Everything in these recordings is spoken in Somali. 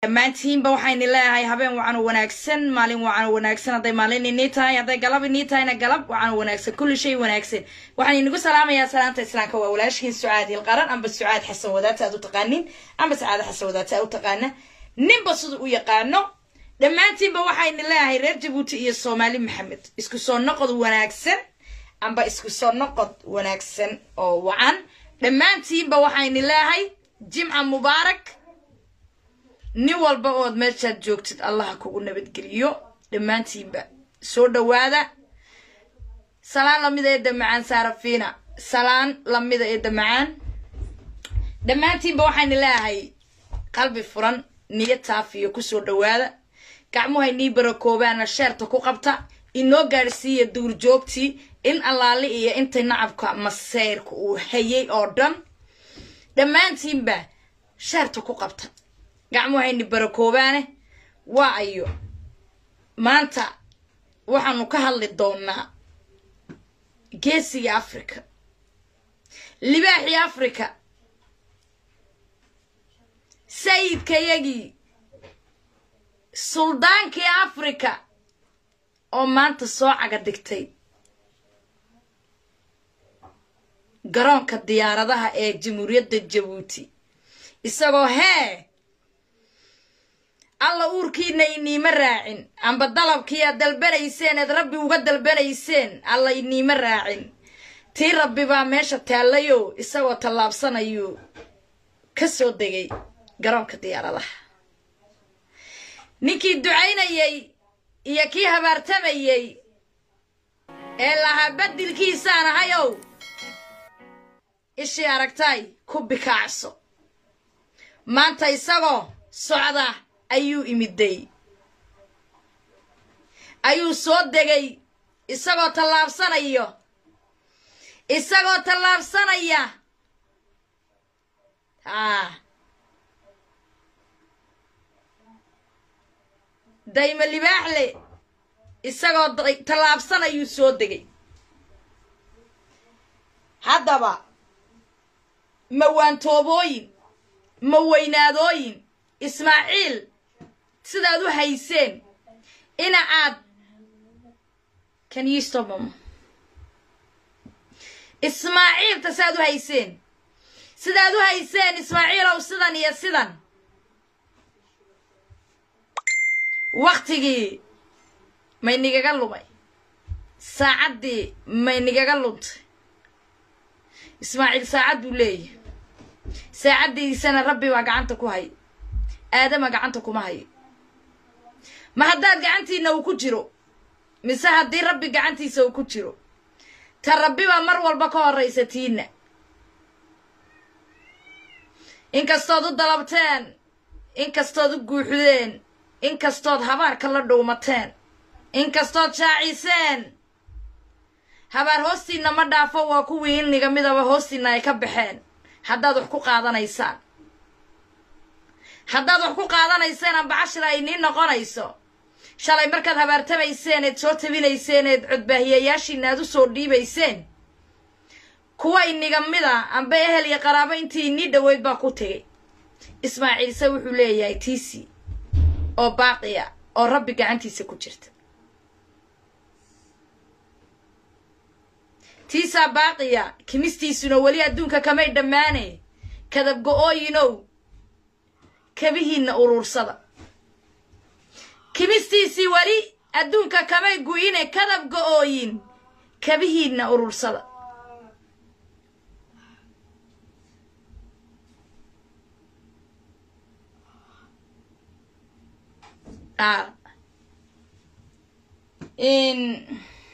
dhammaantiinba waxayni leeyahay habeen wacan oo wanaagsan maalin wacan oo wanaagsan hadday maalin inii tahay hadday galab inii tahayna galab wacan oo wanaagsan kulli shay wanaagsan waxaan inagu salaamayaa salaanta islaamka waa walaashiin sucaad hilqaran amba sucaad xasan wadaata aad u taqaanin amba sacaada xasan wadaata aad u taqaana ninba sida u yaqaano dhammaantiinba waxayni leeyahay reer jabuuti iyo soomaali maxamed isku soo noqod wanaagsan amba isku soo noqod wanaagsan oo wacan dhammaantiinba waxayni leeyahay jimca mubaarak nin walba ood meeshaad joogtid allaha kugu nabadgeliyo dhammaantiinba soo dhowaada salaan lamida ee damacaan saarafiina salaan lamida ee damacaan dhammaantiinba waxayna leeyahay qalbi furan niyo taafiyo kusoo dhowaada gacmuhay nii barakoobaana sheerta ku qabta inoo gaadhsiiya duurjoogtii in allaali iyo intay nacabka maseyrka uu hayay oo dhan dhammaantiinba sheerta ku qabta gacmuhayni barakoobaane waa ayo maanta waxaanu ka hadli doonaa geesiga africa libaaxii africa sayidkayagii suldaankii africa oo maanta soo caga dhigtay garoonka diyaaradaha ee jamhuuriyadda jabuuti isagoo hee alla uurkiina iniima raacin amba dalabkii aad dalbanayseen eed rabbi uga dalbanayseen alla iniima raacin tii rabbi baa meesha taallayo isagoo tallaabsanayuu ka soo degay garoonka diyaaradaha ninkii ducaynayey iyo kii habaartamayey ee lahaa badilkiisaan ahayow ishii aragtay ku bikaacso maanta isagoo socda ayuu imiday ayuu soo degay isagoo tallaabsanayo isagoo tallaabsanaya haa dayma libaaxle isagoo tallaabsanayuu soo degay haddaba ma waantoobooyin ma weynaadooyin ismaaciil sidaad u hayseen ina aad can you stop mama ismaaciilta sidaad u hayseen sidaad u hayseen ismaaciilow sidan iyo sidan waktigii may nigaga lumay saacaddii may nigaga luntay ismaaciil saacad buu leeyahay saacaddiisana rabbi baa gacanta ku hay aadama gacanta kuma hayo ma haddaad gacantiina uu ku jiro mise haddii rabbi gacantiisa uu ku jiro ta rabbi baa mar walba ka horraysa tiina inkastood u dalabteen inkastood u guuxdeen inkastood habaarka la dhuumateen inkastood shaaciseen habaar hoostiinna ma dhaafo waa kuwii ilniga midaba hoostiinna ay ka baxeen haddaad wax ku qaadanaysaan haddaad wax ku qaadanayseen amba cashir ay nii noqonayso shalay markaad habaartamayseen eed soo tabinayseen eed codbaahiyayaashiina aad u soo dhiibayseen kuwa iniga mida amba ehel iyo qaraabo intii inii dhoweyd baa ku tegay ismaaciilse wuxuu leeyahay tiisi oo baaqiya oo rabbi gacantiisa ku jirta tiisaa baaqiya kimistiisuna weli adduunka kamay dhammaane kadab go-ooyinow kabihiinna uruursada kimistiisii weli adduunka kamay gu-ine kadab go-ooyin kabihiinna uruursada in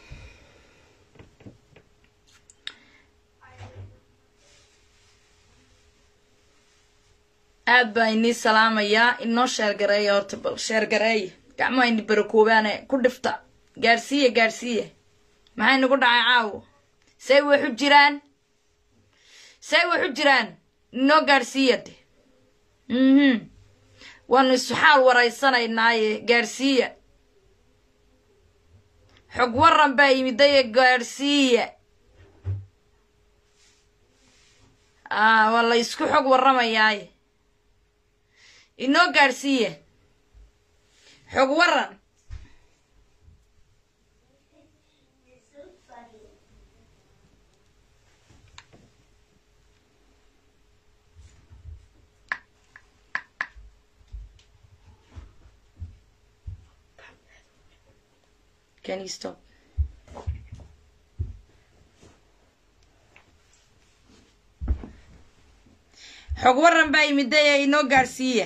aad baa inii salaamayaa inoo sheergareeya horta bal sheergareeya gacmaha ini barakoobaane ku dhifta gaadhsiiya gaadhsiiya maxay nagu dhacay caawo say waxu jiraan say waxu jiraan inoo gaadhsiiya de mhm waanu isu xaal waraysanaynaye gaadhsiiya xog waran baa yimidaye gaadhsiiya waa la isku xog warramayaaye inoo gaadhsiiye xog waran Can you stop? xog waran baa yimiday ee inoo gaadhsiiya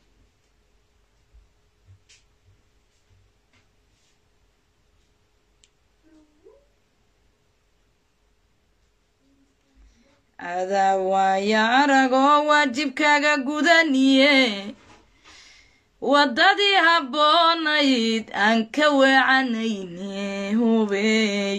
adaa waaya aragoo waajibkaaga gudaniye waddadii habboonayd aan ka weecanayne hubey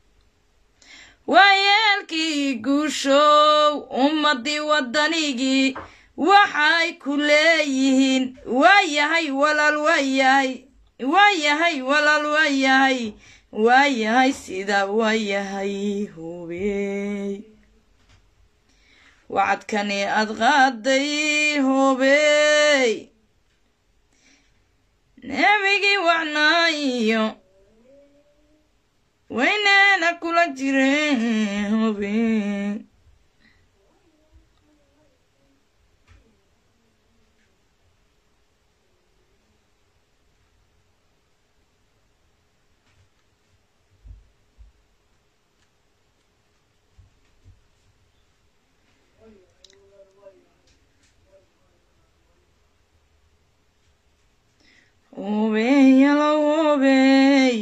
waayeelkii guushow ummaddii waddanigii waxay ku leeyihiin waayahay walaal waayahay waayahay walaal waayahay waayahay sidaa waayahay hubey wacadkani aad qaaday hubey nebigii wacnaayo wayneena kula jireen hubey hubey yalo hubey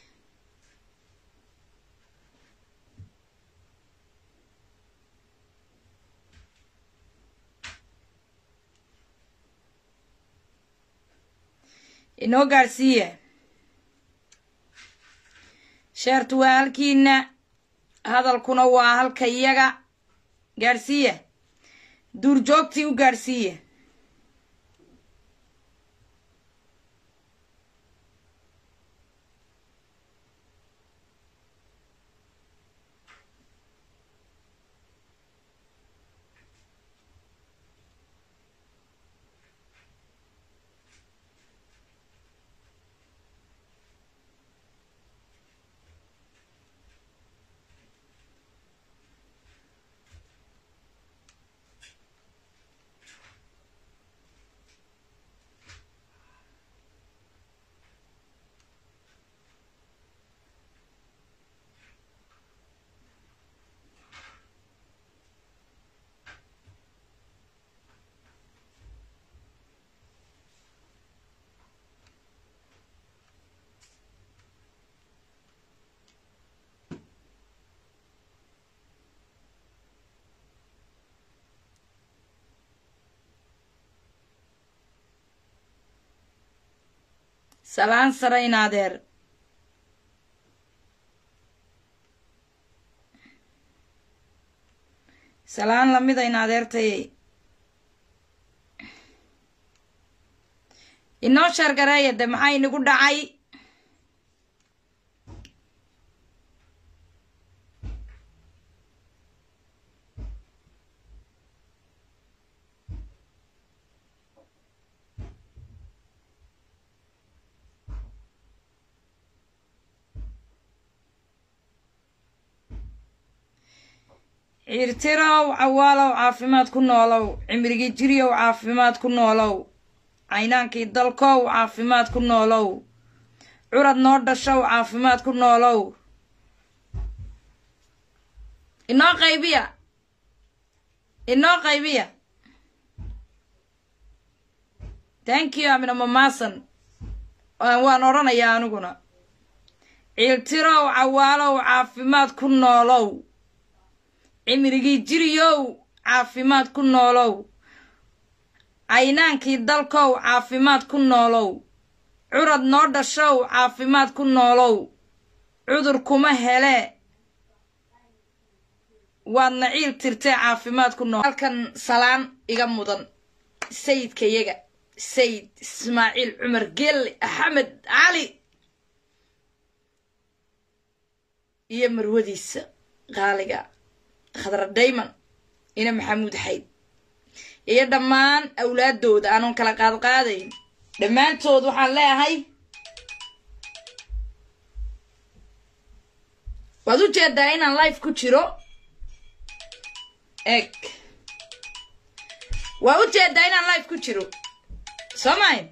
inoo gaadhsiiya sheertu waa halkiina hadalkuna waa halka iyaga gaadhsiiya duurjoogtii u gaadhsiiya salaan sare in adeer salaan lamida in adeertayay inoo sheergareeya de maxaa inagu dhacay ciirtirow cawaalow caafimaad ku noolow cimrigii jiryow caafimaad ku noolow caynaankii dalkow caafimaad ku noolow curad noo dhashow caafimaad ku noolow inoo qaybiya inoo qaybiya thank you amina mamaasan waan odhanayaa aniguna ciiltirow cawaalow caafimaad ku noolow cimrigii jiriyow caafimaad ku noolow caynaankii dalkow caafimaad ku noolow curad noo dhashow caafimaad ku noolow cudur kuma hele waadna ciil tirtee caafimaad ku nool halkan salaan iga mudan sayidkayaga sayid ismaaciil cumar geelle axmed cali iyo marwadiisa qaaliga khadra dayman ina maxamuud xayd iyo dhammaan awlaadooda aanun kala qaadqaadayn dhammaantood waxaan leeyahay waad u jeedaa inaan life ku jiro eg waa u jeedaa inaan life ku jiro soo mayn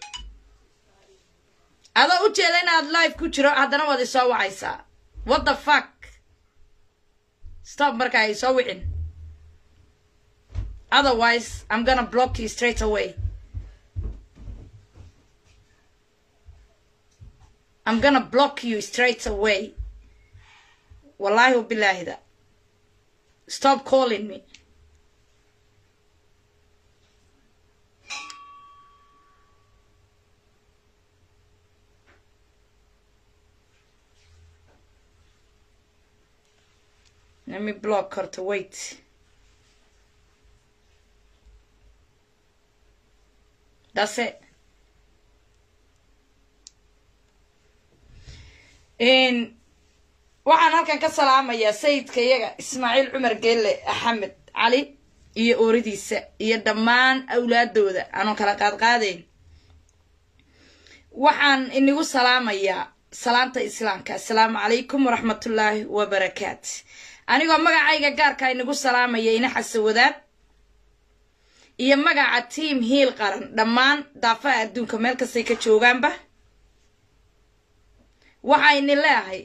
adoo u jeeda inaad life ku jiro haddana waad isoo wacaysaa what the fuck stop marka ay soo wicin otherwise i'm gonna block you straight away i'm gonna block you straight away wallahi wabilaahida stop calling me let me block her to wait that's it waxaan halkan ka salaamayaa sayidka iyaga ismaaciil cumar geelle axmed cali iyo ooridiisa iyo dhammaan awlaadooda aanun kala qaadqaadayn waxaan inigu salaamayaa salaanta islaamka assalaamu calaykum waraxmatullaahi wabarakaat anigoo magacayga gaarka inigu salaamaya ina xasawadaad iyo magaca tiam hiil qaran dhammaan daafaha adduunka meel kastay ka joogaanba waxayni leeahay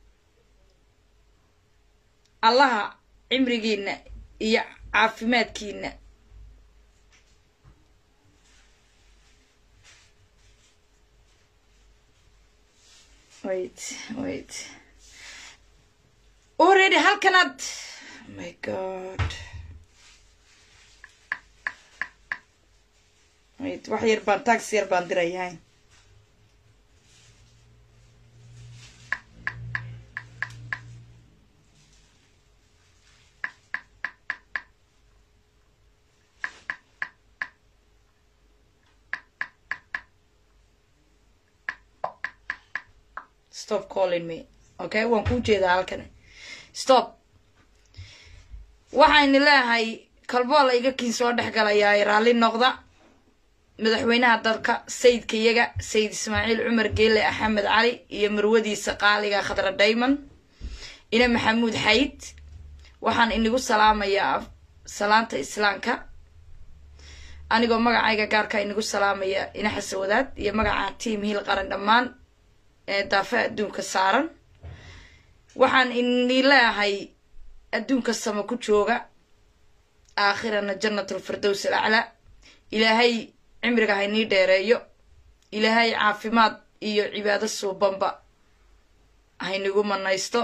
allaha cimrigiina iyo caafimaadkiina wait wait already halkanaad oh my god wait wax yar baan taxi yar baan dirayahay stop calling me okay waan kuu jeedaa halkani stop waxayni leeyahay kalboola iga kiin soo dhex galayaa raalli noqda madaxweynaha dalka sayidka iyaga sayid ismaaciil cumar geele axmed cali iyo marwadiisa qaaliga khadra dayman ina maxamuud xayd waxaan inigu salaamayaa salaanta islaamka anigoo magacayga gaarka inigu salaamaya ina xasawadaad iyo magaca tiam hiil qaran dhammaan ee daafaha adduunka saaran waxaan ini leeyahay adduunka sama ku jooga aakhirana jannatul firdows al aclaa ilaahay cimriga haynii dheereeyo ilaahay caafimaad iyo cibaado suubanba haynigu manaysto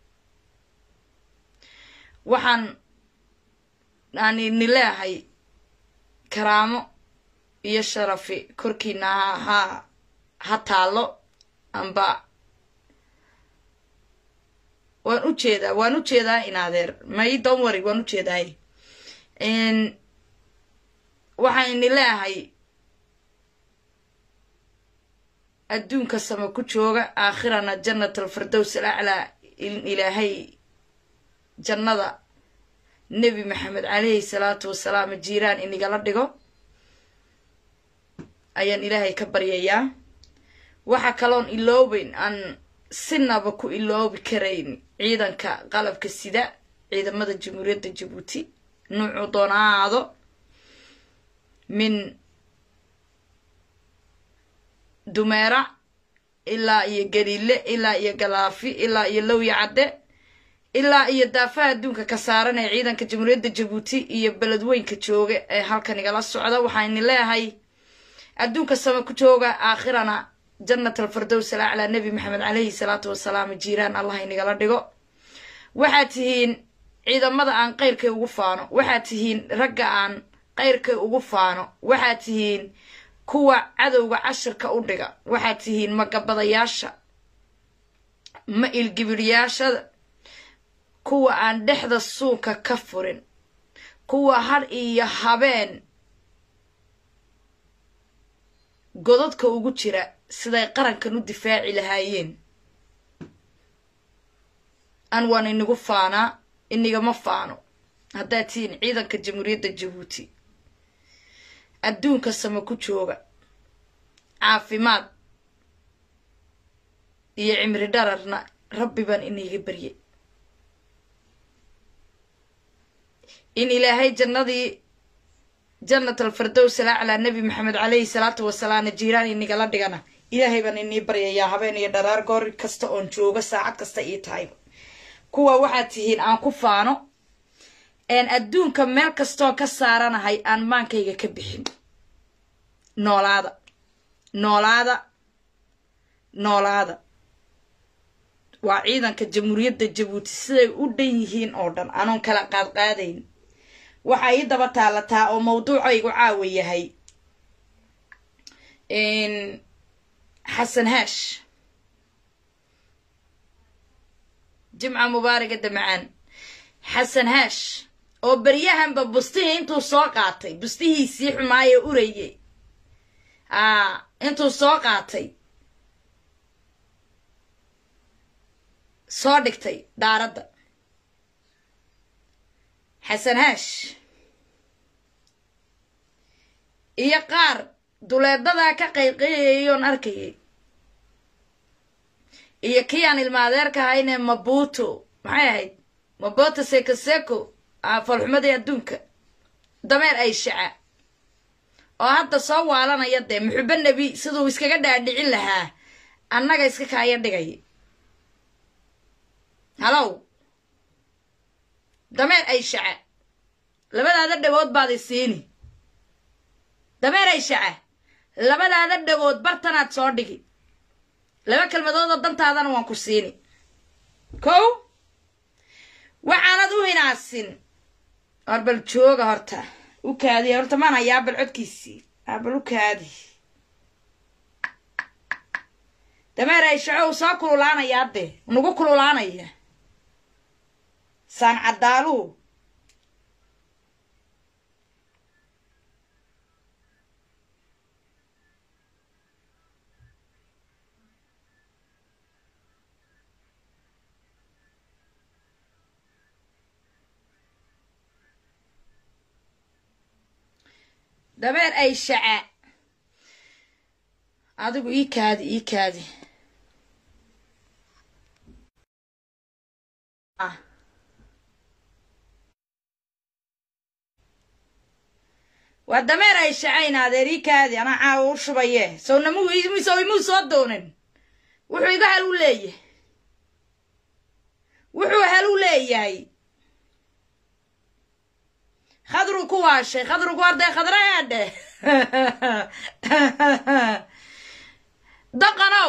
waxaan aan ini leeyahay karaamo iyo sharafi korkiina ha ha taallo amba waan u jeedaa waan u jeedaa in adeer may don wary waan u jeedaay waxaan ini leeyahay adduunka sama ku jooga aakhirana jannat alfirdows al aclaa in ilaahay jannada nebi maxamed caleyhi salaatu wasalaam jiiraan inigala dhigo ayaan ilaahay ka baryayaa waxaa kaloon iloobeyn aan sinaba ku iloobi karayn ciidanka qalabka sida ciidamada jamhuuriyadda jabuuti nuucu doonaado min dumeera ilaa iyo galiile ilaa iyo galaafi ilaa iyo lowya cadde ilaa iyo daafaha adduunka ka saaran ee ciidanka jamhuuriyadda jabuuti iyo beledweynka jooga ee halkan igala socda waxayni leeyahay adduunka sama ku jooga aakhirana jannat alfirdows al aclaa nebi maxamed caleyhi salaatu wasalaam jiiraan allah inigala dhigo waxaad tihiin ciidamada aan qayrkay ugu faano waxaad tihiin ragga aan qayrkay ugu faano waxaad tihiin kuwa cadowga cashirka u dhiga waxaad tihiin magabadayaasha ma ilgibiryaashada kuwa aan dhexda suuka ka furin kuwa har iyo habeen godadka ugu jira siday qarankan u difaaci lahaayeen an waan inigu faanaa inigama faano haddaad tihiin ciidanka jamhuuriyadda jabuuti adduunka sama ku jooga caafimaad iyo cimri dhararna rabbi baan iniiga baryay in ilaahay jannadii jannat alfardows alaclaa nebi maxamed caleyhi salaatu wasalaamna jiiraan inigala dhigana ilaahay baan inii baryayaa habeen iyo dharaar goor kasta oon joogo saacad kasta ii tahayba kuwa waxaad tihiin aan ku faano een adduunka meel kastoo ka saaranahay aan maankayga ka bixin noolaada noolaada noolaada waa ciidanka jamhuuriyadda jabuuti siday u dhan yihiin oo dhan anoon kala qaadqaadayn waxaa ii daba taalataa oo mawduucaygu caawa yahay xasan haash jimca mubaaraga damacaan xasan haash oo beryahanba bustihii intuu soo qaatay bustihiisii xumaayee urayey aa intuu soo qaatay soo dhigtay daaradda xasan haash iyo qaar duleedadaa ka qayqayayoon arkayay iyo kii aan ilmaadeerka ahayne mabuto maxay ahayd mabuto seko seko falxumadii adduunka dameer ay shaca oo hadda soo waalanaya dee muxubo nebi siduu iskaga dhaadhicin lahaa annaga iska kaaya dhigay halow dameer ay shaca labadaada dhagood baad i siini dameer ay shaca labadaada dhagood bartanaad soo dhigi laba kelmadoodoo dantaadana waan ku siini kow waxaanad u hinaasin war bal jooga horta u kaadi horta maan hayaa bal codkiisii aa bal u kaadi dameer ay shaco uu soo kululaanayaa dee nagu kululaanaya saan caddaaluhu dabeer ay shaca adigu ii kaadi ii kaadi waa dameer ay shacayn adeer ii kaadi anaa caawa u shubaye sow namu sow imuu soo doonin wuxuu iga hal u leeyahay wuxuu hal u leeyahay khadruu ku waashay khadruu ku arday khadrayaadhe daqanow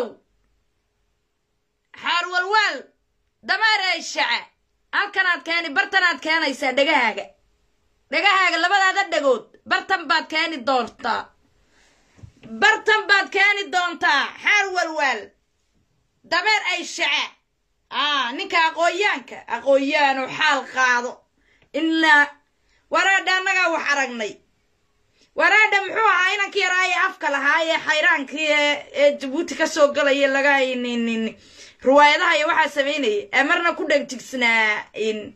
xaar walwaal dameer ay shaca halkanaad keeni bartanaad keenaysaa dhegahaaga dhegahaaga labadaada dhagood bartan baad keeni doontaa bartan baad keeni doontaa xaar walwaal dameer ay shaca aa ninka aqoonyaanka aqoonyaanu xaal qaado ilaa waraadha annagaa wax aragnay waraadha muxuu ahaa inankii yaraaye afka lahaa ee xayraankii ee jabuuti ka soo galaya laga riwaayadaha iyo waxaa samaynayay ee marna ku dhegjigsnaa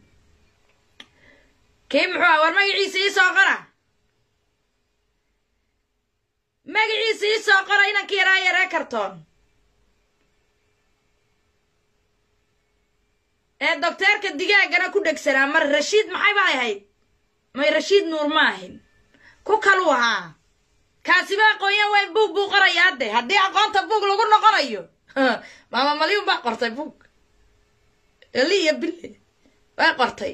kii muxuu aha war magaciisa ii soo qora magaciisa ii soo qora inankii yaraaye ree kartoon ee docteerka digaagana ku dhegsanaa mar rashiid maxay bay ahayd may rashiid nuur ma ahin ku kaluu ahaa kaasiba aqoonyaa waa buug buu qorayaa de haddii aqoonta buug lagu noqonayo maama malyun baa qortay buug eli iyo bille way qortay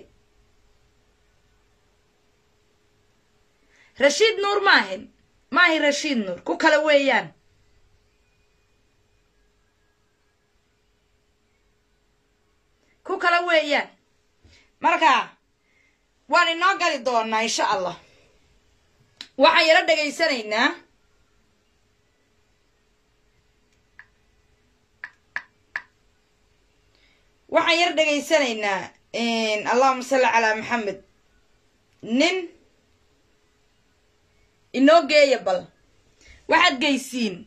rashiid nuur ma ahin ma ahin rashiid nuur ku kale weeyaan ku kale weeyaan marka waan inoo gali doonaa insha allah waxaan yaro dhegaysanaynaa waxaan yar dhegaysanaynaa allahuma salli calaa maxamed nin inoo geeya bal waxaad geysiin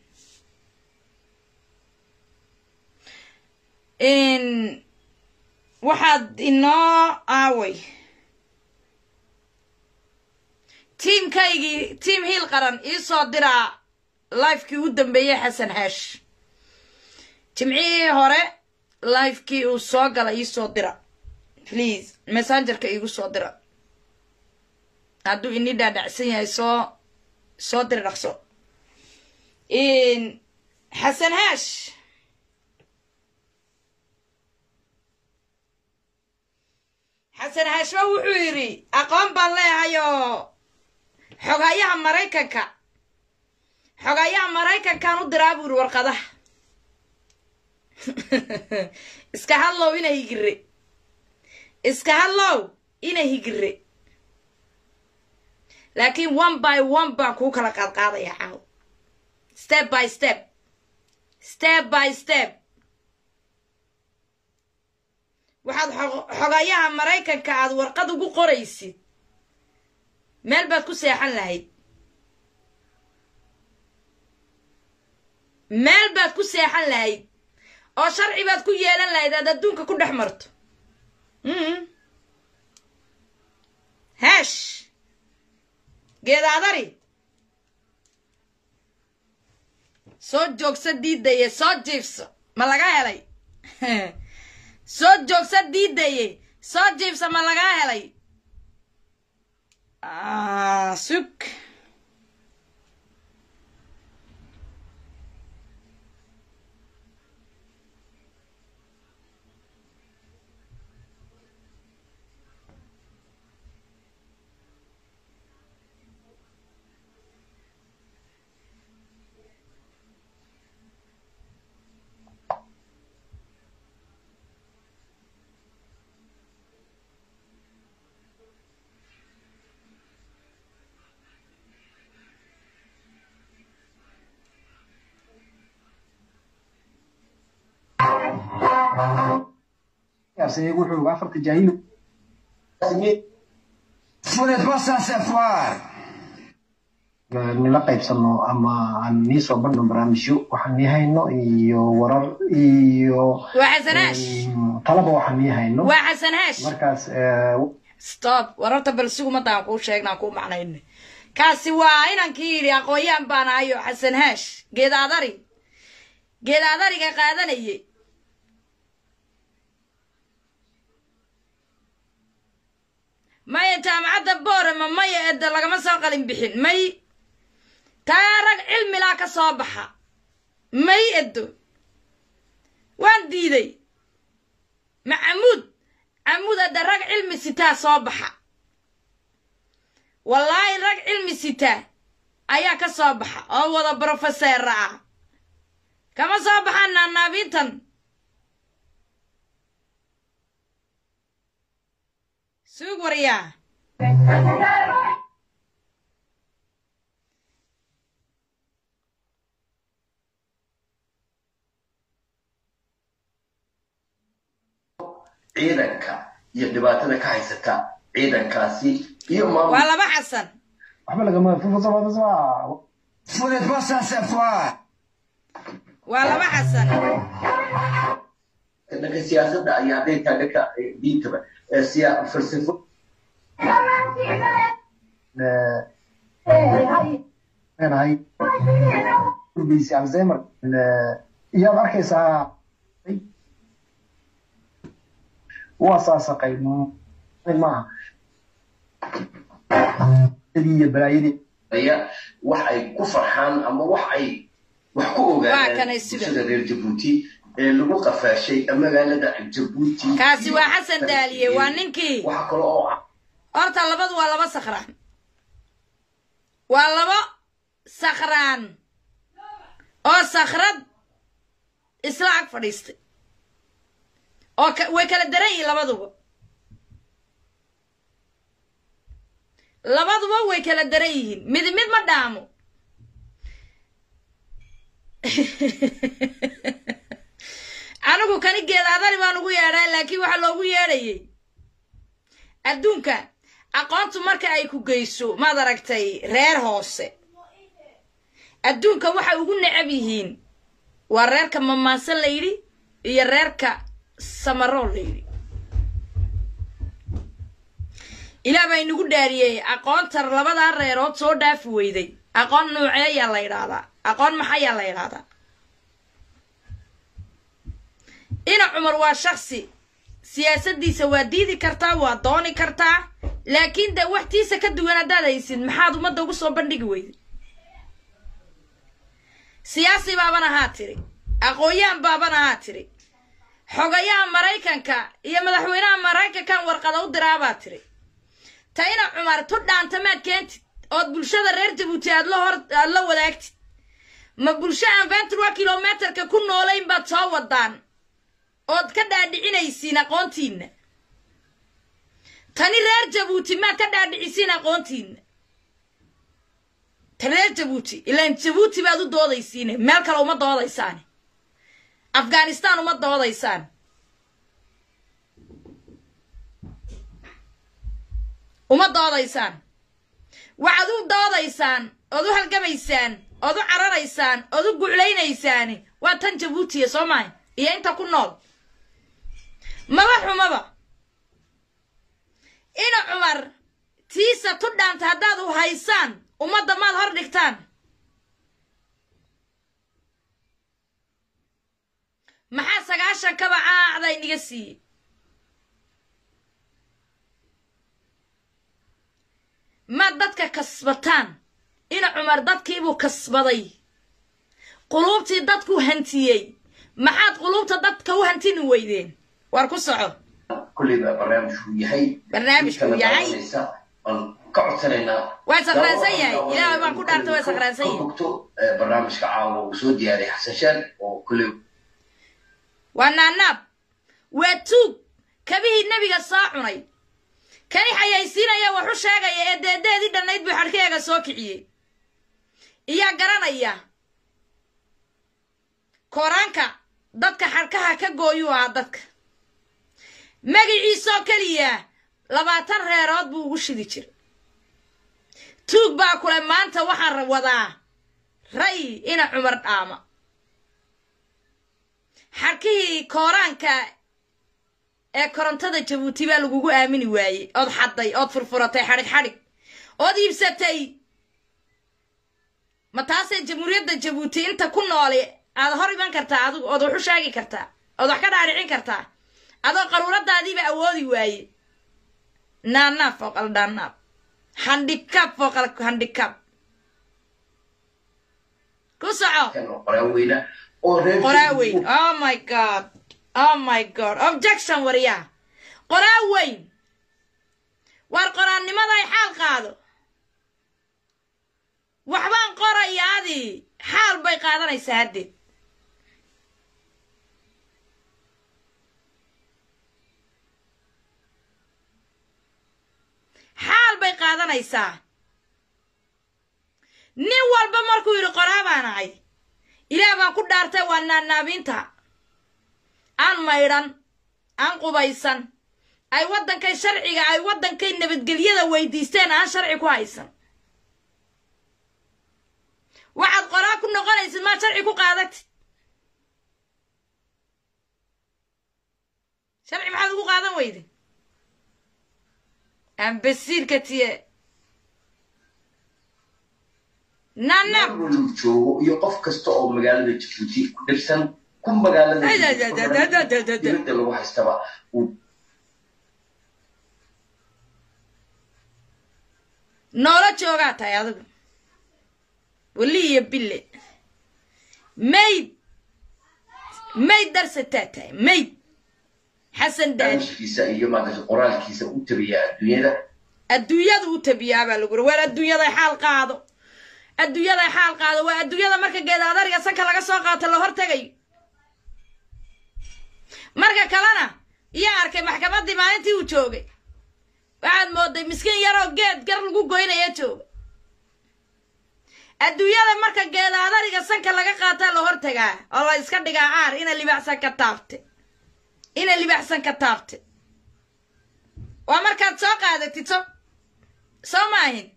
waxaad inoo aaway tiimkaygii tiim hiil qaran ii soo diraa lifekii u dambeeyey xasan xaash jimcihii hore lifekii uu soo gala ii soo dira please messengerka iigu soo dira hadduu ini dhaadhacsan yahay soo soo dira dhaqso xasan haash xasan haashba wuxuu yidhi aqoon baan leehayoo xogayaha maraykanka xogayaha maraykankaan u diraa buu yidhi warqadaha iska hadlow ina higire iska hadlow ina higire laakiin one by one baan kuu kala qaadqaadaya caaw step by step step by step waxaad xogayaha maraykanka aad warqad ugu qoraysid meel baad ku seexan lahayd meel baad ku seexan lahayd oo sharci baad ku yeelan lahayd aad adduunka ku dhex marto heesh geedaadari soo joogsa diidaye soo jiifso ma laga helay soo joogsa diidaye soo jiifsa ma lagaa helay sug wuxuu afarta jaahil nila qaybsano ama aan nii soo badhno barnaamijyo waxaan nii hayno iyo warar iyo waa xasanaash talaba waxaan nii hayno waa xasanaash markaas stop wararta bal sigumadaan kuu sheegnaan kuu macnayno kaasi waa inankii yidhi aqoon-yaan baan ahayo xasan haash geedaadari geedaadariga qaadanayay maya jaamacadda boorama maya edda lagama soo qalin bixin may taa rag cilmilaa ka soo baxa may eddo waan diiday macamuud camuud edda rag cilmi sitaa soo baxa wallaahi rag cilmi sitaa ayaa ka soo baxa oo wada brofeseera ah kama soo baxaan naanaabiintan suug waryaa ciidanka iyo dhibaatada ka haysata ciidankaasi iyo maamul waa laba xasan waxba lagama waa laba xasan dhanka siyaasadda ayaa hadday tahay dhanka diintaba ee siya falsafo leenahay urgeysi alzheimer iyaad arkaysaa waa saasaqay maaha iyo balaayadii aya wax ay ku farxaan ama wax ay wax ku Waa ogaadaan kanay sida. bulshada reer jabuuti ee lagu qafaashay magaalada jabuuti kaasi waa xasan daaliye waa ninkii waxa kale oo ah horta labadu waa laba sakhraan waa laba sakhraan oo sakhrad isla ag fadhiistay oo ka- way kala daran yihiin labaduba labaduba way kala daran yihiin mid mid ma dhaamo anigu kani geedaadani baan ugu yeedhaa laakiin waxaa loogu yeedhayay adduunka aqoontu marka ay ku geyso maad aragtay reer hoose adduunka waxay ugu necab yihiin waa reerka mamaasan la yidhi iyo reerka samaroo la yidhi ilaah baa inagu dhaariyey aqoonta labadaa reerood soo dhaafi weyday aqoon noocee ayaa la yidhaahdaa aqoon maxayaa la yidhaahdaa ina cumar waa shaksi siyaasaddiisa waa diidi kartaa waa dooni kartaa laakiin dee waxtiisa ka duwan haddaad haysid maxaad ummadda ugu soo bandhigi weyday siyaasi baaban ahaa tiri aqoon-yahan baaban ahaa tiri xogayaha maraykanka iyo madaxweynaha maraykankan warqada u diraabaa tiri ta ina cumar tu dhaanta maad keentid ood bulshada reer jabuuti aad la hor aad la wadaagtid ma bulsho aan ventura kilometerka ku noolayn baad soo wadaan ood ka dhaadhicinaysiin aqoontiinna tani reer jabuuti maad ka dhaadhicisiin aqoontiinna ta reer jabuuti ilaan jabuuti baad u doodaysiine meel kale uma doodaysaane afghanistan uma doodaysaan uma doodaysaan waxaad u doodaysaan ood u halgamaysaan ood u cararaysaan ood u guclaynaysaan waa tan jabuutiya soo mahay iyo inta ku nool maba xumaba ina cumar tiisa tu dhaanta haddaad u haysaan ummadda maad hor dhigtaan maxaa sagaashan kaba caacda iniga siiyey maad dadka kasbataan ina cumar dadkiibuu kasbaday quluubtii dadku hantiyey maxaad quluubta dadka u hantini weydeen war ku soco kulleyba barnaamijku yahay Barnaamijku yahay. aan ka codsanaynaa Waa sakhraansan yahay. Ilaahay baan ku dhaartay, waa sakhraansan yahay. ka bogto eh, barnaamijka caawa uu soo diyaariyay xasan shaan oo kulley waa naanaab waa tuug kabihii nebiga soo cunay kani xayaysiinaya waxu sheegaya ee deedeedii dhannayd buu xadhkeega soo kiciyey iyaa garanaya kooraanka dadka xadhkaha ka gooyuu ahaa dadka magiciisoo keliya labaatan reerood buu ugu shidi jiray tuug baa kule maanta waxaan wadaa ray ina cumar dhaama xarkihii kooraanka ee korontada jabuuti baa lagugu aamini waayey ood xadday ood furfuratay xadhig xadhig ood iibsatay ma taasee jamhuuriyadda jabuuti inta ku nooli aad hor iman kartaa adigu ood wax u sheegi kartaa ood wax ka dhaadhicin kartaa adoo qaruuradaadiiba awoodi waaye naanaab fooqal dhaanaab handhikaab fooqal handhikaab ku soco kan oo qoraaweyna oo reer qoraaweyn oh my god oh my god objection waryaa qoraaweyn waar qoraannimaday xaal qaado waxbaan qoraya adii xaal bay qaadanaysaa haddeed xaal bay qaadanaysaa nin walba markuu yidhi qoraa baan ahay ilaah baan ku dhaartay waa naanaabiinta aan maydhan aan qubaysan ay waddankay sharciga ay waddankay nabadgelyada weydiisteen aan sharci ku haysan waxaad qoraa ku noqonaysid maad sharci ku qaadatid sharci maxaad ugu qaadan weyde ambasiirka tiye naanaab meel walba joogo iyo qof kasta oo magaalada jabuuti ku dhirsan ku magaalada Ay, ay, Jabuuti ay, ku ay, xiran, ay, ay, ay, ay. dibadda lagu haystaba uu noola joogaa tahay adigu weli iyo bille mayd mayd darsataa tahay mayd xasan daani barnaamijkiisa iyo maaragtay qoraalkiisa u tabiya adduunyada adduunyada u tabiyaa baa lagu uri waar adduunyaday xaal qaado adduunyaday xaal qaado waa adduunyada marka geedaadariga sanka laga soo qaato la hortegayo marka kalena iyaa arkay maxkamaddii maalintii uu joogay waxaad mooday miskiin yaroo geed gar lagu goynaya jooga adduunyada marka geedaadariga sanka laga qaataa la hortagaa oo la iska dhigaa caar ina libaxsan ka taabte ina libaxsan ka taabte waa markaad soo qaadatid so soo maahin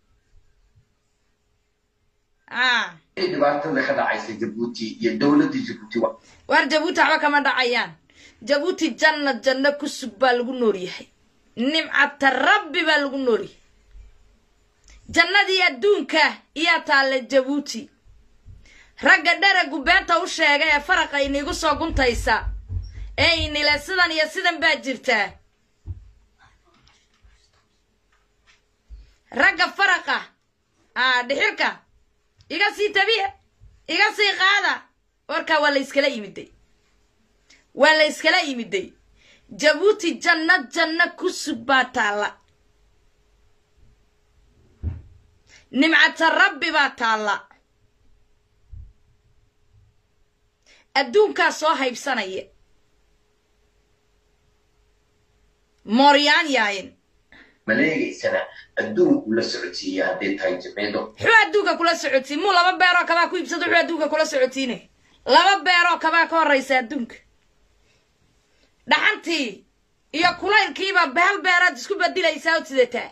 a ee dhibaatada ka dhacaysa jabuuti iyo dowladda jabuuti wa waar jabuuti waxba kama dhacayaan jabuuti janna janno ku sug baa lagu nool yahay nimcata rabbi baa lagu nooli jannadii adduunka iyaa taalla jabuuti ragga dharagu beenta u sheega ee faraqa iniigu soo guntaysa ee inile sidan iyo sidan baa jirtaa ragga faraqa aa dhixirka iga sii tabiya iga sii qaada warkaa waa la yskala yimiday waa la yskala yimiday jabuuti janno janno ku sug baa taalla nimcata rabbi baa taalla adduunkaa soo haybsanaya mooryaan yaayin maleegaysana adduunku la socodsiiya hadday tahay jimcido muxuu adduunka kula socotiin muu laba beeroo kabaa ku iibsado wuxuu adduunka kula socotiinay laba beeroo kabaa ka horraysa adduunka dhaxantii iyo kulaylkiiba hal beeraad isku badilaysaa oo sidataa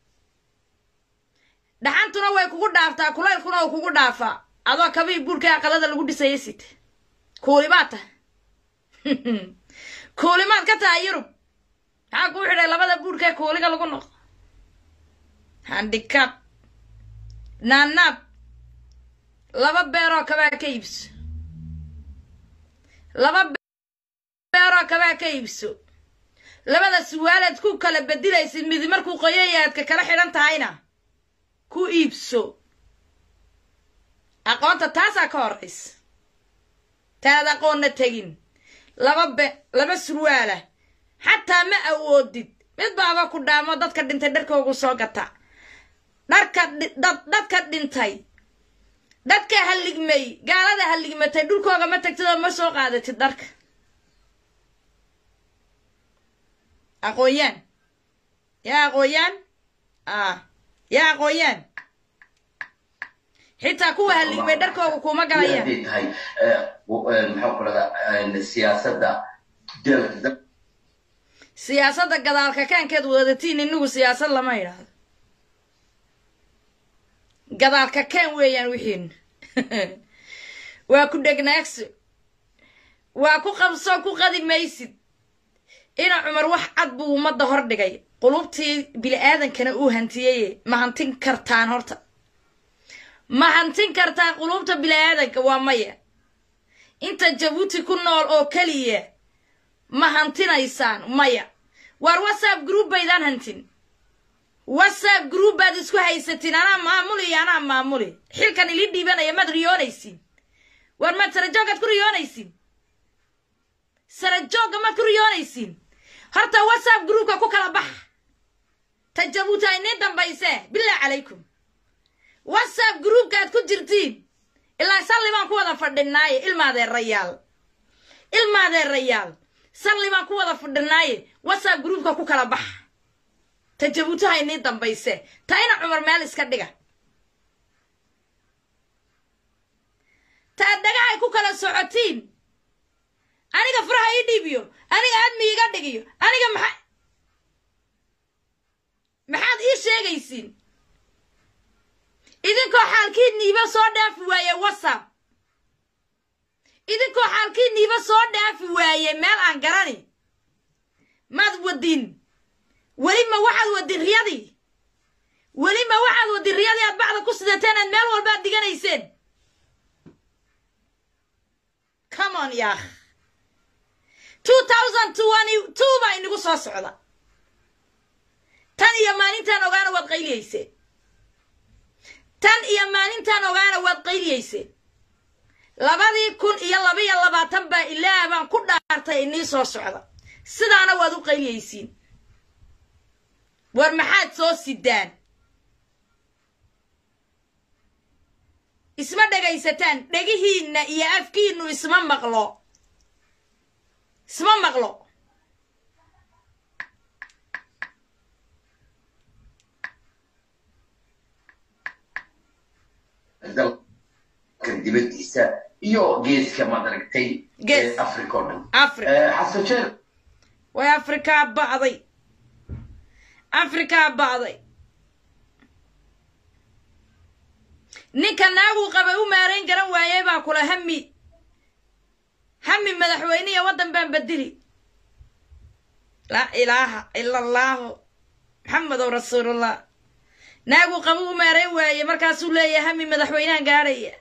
dhaxantuna way kugu dhaaftaa kulaylkuna uu kugu dhaafaa adoo kabii buurka aqalada lagu dhisaya sita kuulimaad tahay kuulimaad ka tahay yurub maxaa kuu xidhay labada buurkae kuuliga lagu noqdo handicab naanaab laba beeroo kabaa ka iibso laba beeroo kabaa ka iibso labada suwaalaad ku kala bedilaysid midi markuu qoyayaadka kala xidhan tahayna ku iibso aqoonta taasaa ka horraysa taad aqoonna tegin laba be laba surwaala xataa ma awoodid mid baaba ku dhaamo dadka dhintay dharkoogu soo gata dharka dadka dhintay dadka halligmay gaalada halligmatay dhulkooga ma tagtid oo ma soo qaadatid dharka aqoonyaan yaa aqoonyaan ah yaa aqoonyaan xitaa kuwa halligmay dharkooga kuma galayaan hadday tahay maxaa ku dhahdaa siyaasadda dalka siyaasadda gadaalka kaankeed wadatiin inagu siyaasad lama idhaahdo gadaalka kaan weeyaan wixiin waa ku dhegnaagso waa ku qabso ku qadi maysid ina cumar wax cad buu ummadda hor dhigay qulubtii bili-aadankana uu hantiyeye ma hantin kartaan horta ma hantin kartaan qulubta bili-aadanka waa maya inta jabuuti ku nool oo keliya ma hantinaysaan maya waar whatsapp group baydaan hantin whatsapp group baad isku haysatiin anaa maamuli iyo anaa maamuli xilkan ili dhiibanaya maad riyoonaysiin waar maad sarajooggaad ku riyoonaysiin sarajoogga maad ku riyoonaysiin horta whatsapp groupka ku kala baxa ta jabuuti ay nii dambaysee billah calaykum whatsapp groupkaad ku jirtiin ilaa salli baan ku wada fadhinaaye ilmaadeerayaal ilmaadeerayaal salli baan ku wada fadhinaaye whatsapp groupka ku kala baxa ta jabuuti hay nii dambayse ta ina cumar meel iska dhiga ta dhagahay ku kala socotiin aniga furaha ii dhiibiyo aniga aadmi iga dhigiyo aniga maxa maxaad ii sheegaysiin idinkoo xaalkiidniiba soo dhaafi waaye whatsapp idinkoo xaalkiidniiba soo dhaafi waaye meel aan garani maad wadin weli ma waxaad wadin riyadii weli ma waxaad wadin riyadii aad bacda ku sidateen aad meel walbaad diganayseen come on yaakh two thousand twenty two baa inagu soo socda tan iyo maalintaan ogaana waad qayliyeyseen tan iyo maalintaan ogaana waad qayliyeyseen labadii kun iyo labaiyo labaatan baa ilaah baan ku dhaartay inii soo socda sidaana waad u qayliyeysiin war maxaad soo sidaan isma dhegaysataan dhegihiinna iyo afkiinnu isma maqlo isma maqlo dalka dibadiisa iyo geeska maad aragtay Gees. ee africa oo dhan africa Eh, xasan jeer way afrikaa ba'day afrikaa ba'day ninka naaguu qabay u maarayn garan waayey baa kula hami hami madaxweyne iyo waddan baan bedeli laa ilaaha ila allaahu maxamedow rasuulullah naaguu qabugu meerayn waaye markaasuu leeyahay hami madaxweynahan gaadhaya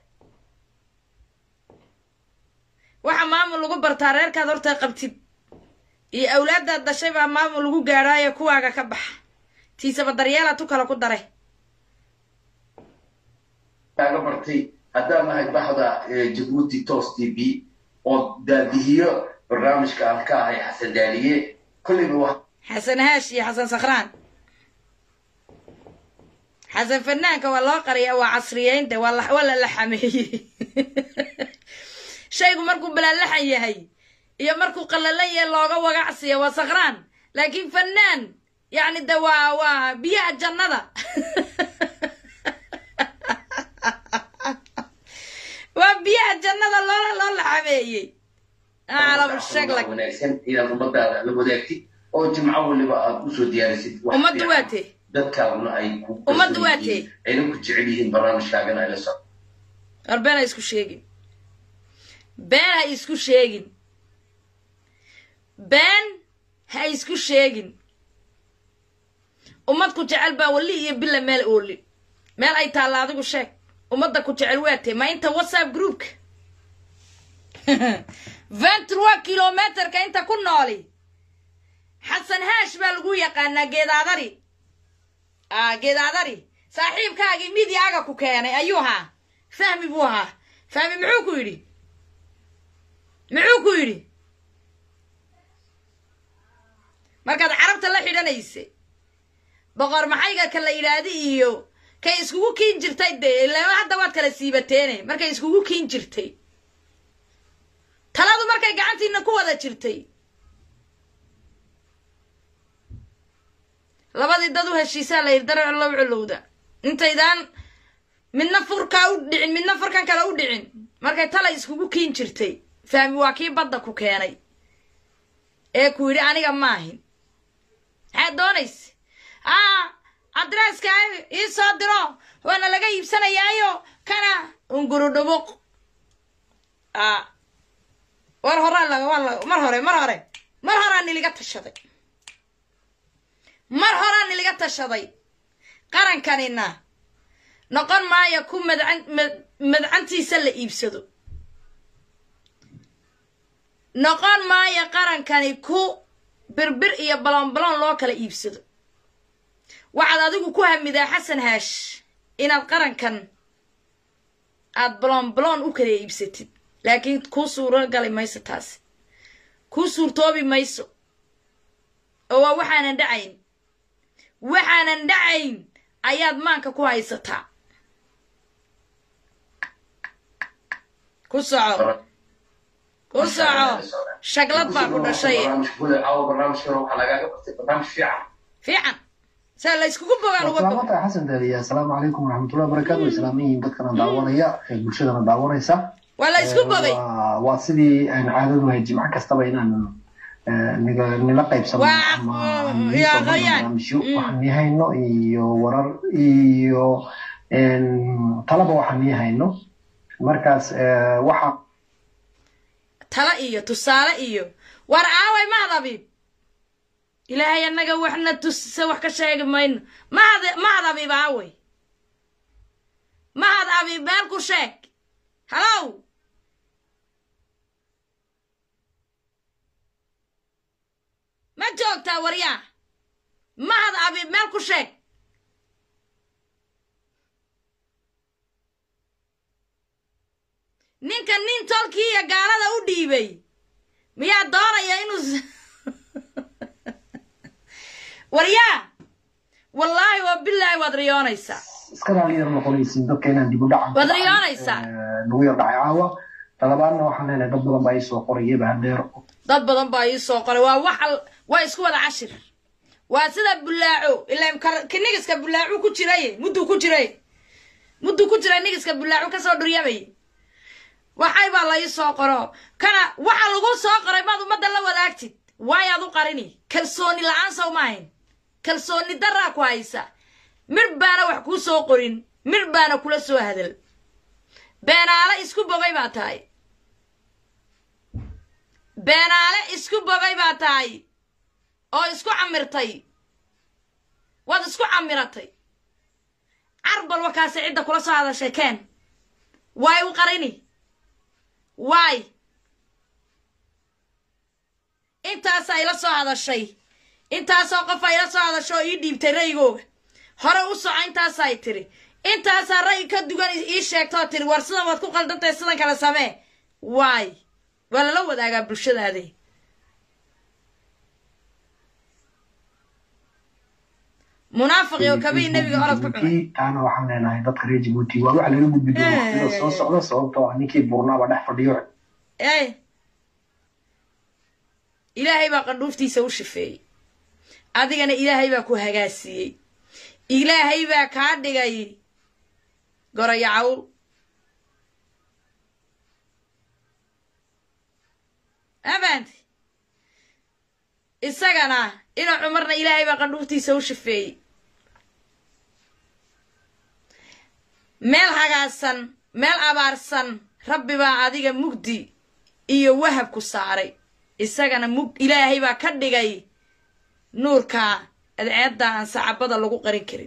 waxa maamul lagu bartaa reerkaad horta qabtid iyo awlaaddaad dhashay baa maamul lagu gaadhaayo kuwaaga ka baxa tiisaba daryeela tu kale ku daray kaaga bartay haddaan nahay baxda jabuuti tos t v oo daadihiyo barnaamijka aan ka ahay xasan daaliye kollayba wax xasan haash iyo xasan sakhraan xasan fanaanka waa loo qariya waa casriyeynta waa la waa la laxameeyey shaygu markuu balaalaxan yahay iyo markuu qallalan yahay looga wagacsiya waa sakhraan laakiin fanaan yacni de waa waa biyaha jannada waa biyaha jannada loola loo laxameeyey aclam shaglag wanaagsan inaad ummadaada la wadaagtid oo jimco waliba aad usoo diyaarisid wax ummaddu fiican. waa tee dadkaaguna ay ku Ummaddu waa kalsoon yihiin, ayna ku jecel yihiin barnaamijkaagana ay la socdo war been ha isku sheegin been ha isku sheegin been ha isku sheegin ummad ku jecel baa wali iyo bila meel ooli meel ay taalla adigu sheeg ummadda ku jecel waa tee ma inta whatsapp groupka vingt trois kilometerka inta ku nooli xasan haash baa lagu yaqaanaa geedaadari ah geedaadari saaxiibkaagii midyaaga ku keenay ayuu ahaa fahmi buu ahaa fahmi muxuu ku yidhi muxuu ku yidhi markaad carabta la xidhanaysay boqor maxayga ka la yidhaahdi iyo kay iskugu kiin jirtay dee ilaa hadda waad kala siibateene markay iskugu kiin jirtay taladu markay gacantiina ku wada jirtay labadii dad u heshiisaa la yidhi dare cullow culowda intaydaan midna furkaa u dhicin midna furkan kale u dhicin markay talay iskugu kiin jirtay fahmi waa kii badda ku keenay ee ku yidhi aniga maahin maxaad doonaysa aa adreeska ii soo diro waana laga iibsanayaayo kana ungurudhubuq a war horaa la waa la mar hore mar hore mar horaa niliga tashaday mar horaa niliga tashaday qarankanina noqon maayo ku madcan mad- madcantiisa la iibsado noqon maayo qarankani ku birbir iyo balonbalon loo kala iibsado waxaad adigu ku hamidaa xasan haash inaad qarankan aad balonbalon u kala iibsatid laakiin kuu suuro gali mayso taasi kuu suurtoobi mayso oo waa waxaanan dhacayn waxaanan dhacayn ayaad maanka ku haysataa ku soco ku soco shaglad baa ku dhashay barnaamijka kule caawa barnaamijkana waxaa lagaaga bartay barnaamij fiican fiican saa la yskugu bogaan uga bogo salaamata xasan daaliya asalaamu calaykum waraxmatullahi wabarakaatu way salaaman yihiin dadkana daawanaya ee bulshadana daawanaysa waa la isku bogay waa waa sidii aan caadadu ahay jimco kastaba inaan eh, niga- nila qaybsano Waa- ama mm, aan yaa niisoo qoyaan. barnaamijyo Mm. waxaan nii hayno iyo warar iyo en, talaba waxaan nii hayno markaas eh, waxa tala iyo tusaale iyo war aaway mahad abiib ilaahay annaga waxna tusa wax ka sheegi mayno mahad mahad abiib aaway mahad abiib meel ku sheeg halow ma joogtaa waryaa mahad abiib meel ku sheeg ninka nin tolkii iyo gaalada u dhiibay miyaa doonaya inuu s- waryaa wallaahi wa bilaahi waad riyoonaysaa iska raalliyar noqonaysin dadka inaan dib u dhacan Waad riyoonaysaa. nagu yar dhacay caawa talabaadna waxaan leenahay dad badan baa ii soo qorayaba hadeer dad badan baa ii soo qoray waa wax al waa isku wada cashir waa sida bulaaco ilaa kar- ka nigiska bulaacu ku jiray mudduu ku jiray mudduu ku jiray nigiska bulaacu kasoo dhuryamay waxay baa la ii soo qoro kana waxa lagu soo qoray maad ummadda la wadaagtid waayaad u qarini kalsooni la-aan sow maahayn kalsooni daraa ku haysa midh baana wax kuu soo qorin midh baana kula soo hadal beenaale isku bogay baa tahay beenaale isku bogay baa tahay oo isku camirtay waad isku camiratay carbal wakaasi cidda kula soo hadashay keen waay u qarini waay intaasaa ila soo hadashay intaasoo qof a ila soo hadashay oo ii dhiibtay ra'yigooga hore u soco intaasaay tiri intaasaa ra'yi ka dugan ii sheegtoo tiri war sidan waad ku qaldantahay sidan kale samee waay waa lala wadaagaa bulshadaade munaafiqi oo kabii nebiga orod ku cunay taana waxaan leenahay dadka reer jabuuti waa waxa laga gudbi doona waqtida soo socda sababtoo ah ninkii burnaaba dhex fadhiyo ey ilaahay baa qandhuuftiisa u shifeeyey adigana ilaahay baa ku hagaasiiyey ilaahay baa kaa dhigay goraya cawl afaanti isagana ina cumarna ilaahay baa qandhuuftiisa u shifeeyey meel hagaasan meel abaarsan rabbi baa adiga mugdi iyo wahab ku saaray isagana mug ilaahay baa ka dhigay nuurka adceedda aan sacabada lagu qarin karin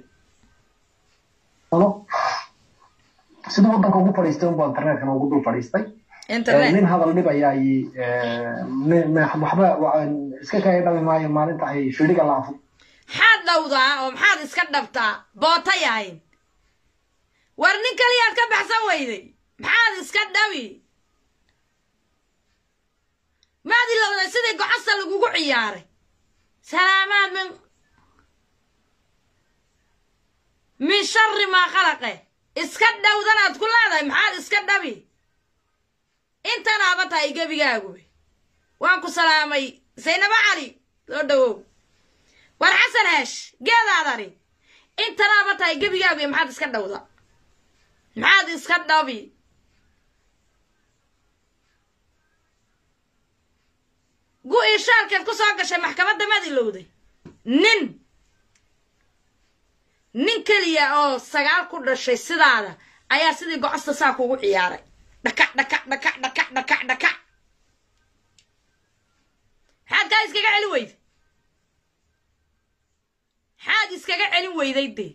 siduu waddanka ugu fadhiistay unbaa internetkana ugu dul fadhiistay internet nin hadal dhib ayaa waxba iska kaya dhami maayo maalinta ay fidhiga laafo maxaad dhowdaa oo maxaad iska dhabtaa boota yahayn war nin kaliyaad ka baxsan weyday maxaad iska dhabi maad ilowday sidii gocasta lagugu ciyaaray salaamaad min min shari maa khalaqe iska dhowdanaad ku leedahay maxaad iska dhabi intanaaba tahay gebigaaguba waan ku salaamay saynabo cali soo dhawow war xasan heesh geedaadani intanaaba tahay gebigaaguba maxaad iska dhowda maxaad iska dhabi gu-ii shaalkeed ku soo gashay maxkamadda maad ilowday nin nin keliya oo sagaal ku dhashay sidaada ayaa sidii gocosta saa kugu ciyaaray dhakac dhakac dhakac dhakac dhakac dhakac maxaad kaa iskaga celin weyday maxaad iskaga celin weyday dee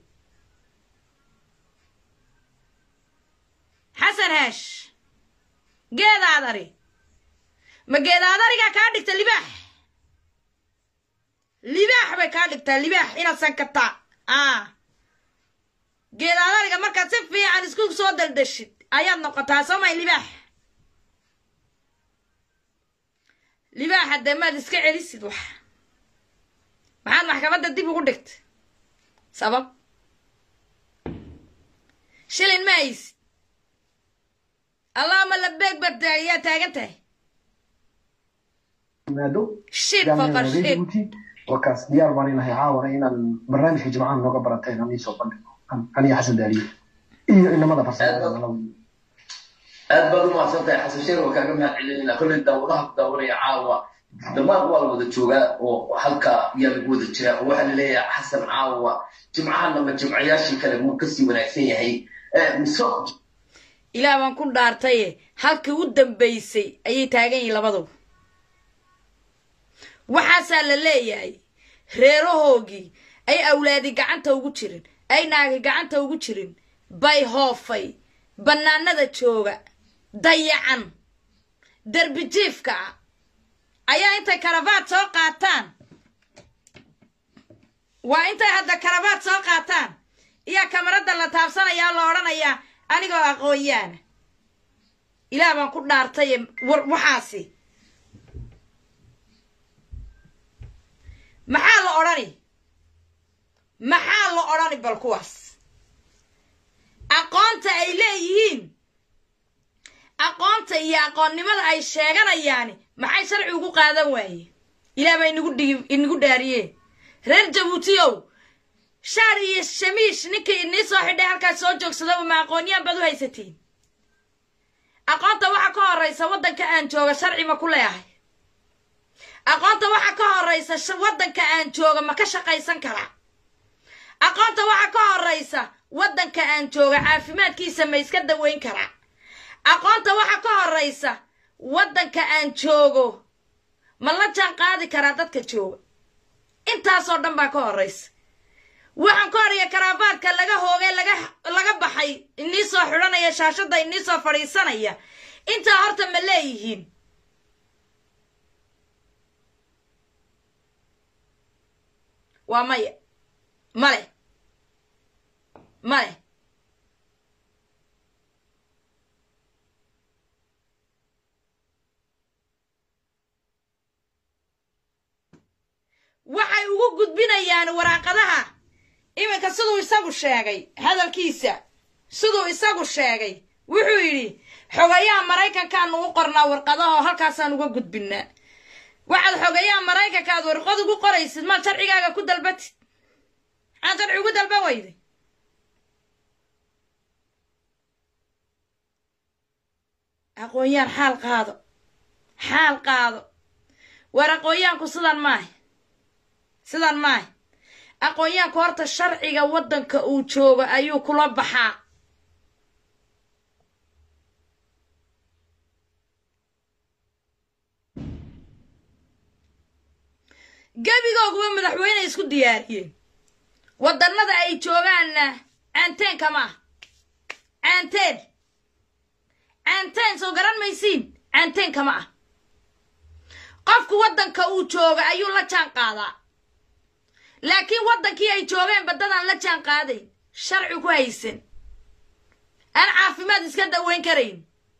xasan haash geedaadari ma geedaadarigaa kaa dhigta libaax libaax bay kaa dhigtaa libaax inaad sankataa a geedaadariga markaad si fiican isku soo daldashid ayaad noqotaa soo may libaax libaaxa dee maad iska celisid wax maxaad maxkamadda dib ugu dhigta sabab shilin ma haysid allahuma labeeg baad ayaa taagan tahay yimaado shid faqar shid jabuuti wakaas diyaar baan inahay caawana inaan barnaamijka jimcaha nooga barateen aan iisoo bandhigo aniga xasan daaliye iyo inamada farsamada aad baad u mahadsan tahay xasan sheer waa kaaga mahad celinayna kolley daawadaha ku daawanaya caawa dhammaan waa la wada joogaa oo halka ayaa lagu wada jiraa oo waxaa laleeyahay xasan caawa jimcahanama jimcayaashii kale muu kasii wanaagsan yahay mise ilaah baan ku dhaartaye halkii u dambaysay ayay taagan yihiin labaduba waxaasaa la leeyahay reerahoogii ay awlaadi gacanta ugu jirin ay naagi gacanta ugu jirin bay hoofay bannaanada jooga dayacan derbijiifka ah ayaa intay karabaad soo qaataan waa intay hadda karabaad soo qaataan iyaa kamaradda la taabsanayaa la odhanayaa anigoo aqoonyaana ilaah baan ku dhaartaye war waxaasi maxaa la odhani maxaa la odhani bal kuwaas aqoonta ay leeyihiin aqoonta iyo aqoonnimada ay sheeganayaani maxay sharci ugu qaadan waayeen ilaah baa inagu dhigi inagu dhaariyeen reer jabuutiyow shaar iyo shamiish ninkii inii soo xidhay halkaas soo joogsada ma aqoonyaan baad u haysatiin aqoonta waxa ka horraysa waddanka aan jooga sharci ma ku leeyahay aqoonta waxa ka horraysa waddanka aan jooga ma ka shaqaysan karaa aqoonta waxa ka horraysa waddanka aan jooga caafimaadkiisa ma iska daweyn karaa aqoonta waxa ka horraysa waddanka aan joogo ma la jaan qaadi karaa dadka jooga intaasoo dhan baa ka horraysa waxaan ka horaya karaafaadka laga hoogay laga laga baxay inii soo xidhanaya shaashadda inii soo fadhiisanaya intaa horta ma leeyihiin waa maya male male waxay ugu gudbinayaan waraaqadaha iminka siduu isagu sheegay hadalkiisa siduu isagu sheegay wuxuu yidhi xogayaha maraykankaanu u qornaa warqadaho halkaasaan uga gudbinaa waxaad xogayaha maraykanka aad warqad ugu qoraysid maad sharcigaaga ku dalbatid maxaad sharci ugu dalban weyday aqoon-yaan xaal qaado xaal qaado war aqoon-yaanku sidan maaha sidan maaha aqoon-yaanku horta sharciga waddanka uu joogo ayuu kula baxaa gebigooguba madaxweyne isku diyaariyeen wadannada ay joogaanna caanteen kama ah caanteen caanteen soo garan maysiin caanteen kama ah qofku waddanka uu jooga ayuu la jaan qaadaa laakiin waddankii ay joogeen baddadaan la jaan qaadayn sharci ku haysan aan caafimaad iska daweyn karayn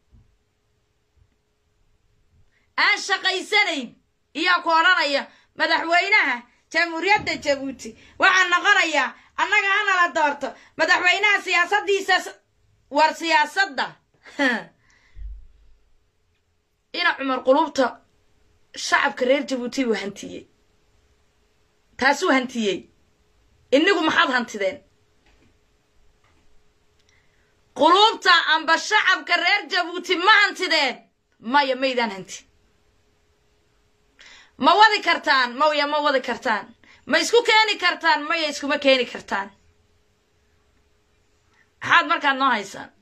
aan shaqaysanayn iyaa ku odhanaya madaxweynaha jamhuuriyadda jabuuti waxaa noqonayaa annaga hanala doorto madaxweynaha siyaasaddiisa war siyaasadda ina cumar qulubta shacabka reer jabuuti uu hantiyey taasuu hantiyey inigu maxaad hantideen quluubta amba shacabka reer jabuuti ma hantideen maya maydaan hanti ma wadi kartaan maya ma wadi kartaan ma isku keeni kartaan maya iskuma keeni kartaan maxaad markaad noo haysaan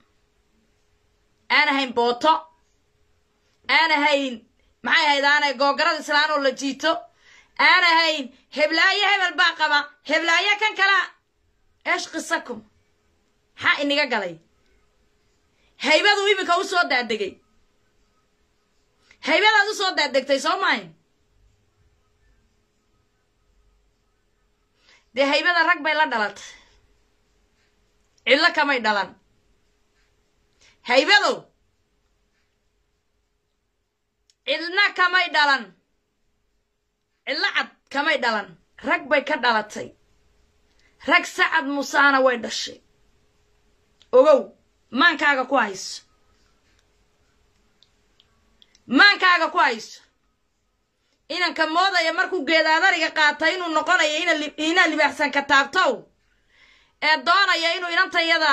aan ahayn booto aan ahayn maxay ahayd aanay googarada islaan oo la jiito aan ahayn heblaayo hebel baa qaba heblaayo kan kalaa eesh qisakum maxaa iniga galay haybaduu iminka u soo daadegay haybadaad u soo daadegtay soo maahin dee haybada rag bay la dhalatay cidlo kamay dhalan haybadow cidna kamay dhalan cidlo cad kamay dhalan rag bay ka dhalatay rag sacad musaana way dhashay ogow maankaaga ku hayso maankaaga ku hayso inanka moodaya markuu geedaadariga qaatay inuu noqonayo inaa libaaxsan ka taabtow ee doonaya inuu inantayada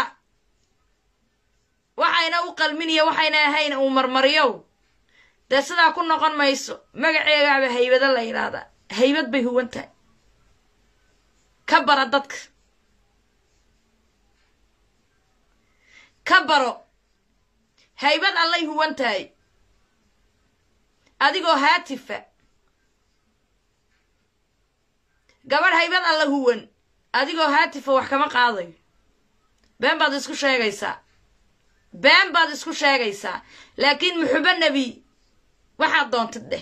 waxayna u qalminiyo waxayna ahayn uu marmariyow dee sidaa ku noqon mayso magaceegaaba haybado la yidhaahdaa haybad bay huwan tahay ka bara dadka ka baro haybad allay huwan tahay adigoo haatifa gabadh haybad alla huwan adigoo haatifa wax kama qaadayo been baad isku sheegaysaa been baad isku sheegaysaa laakiin muxubo nebi waxaad doontid dheh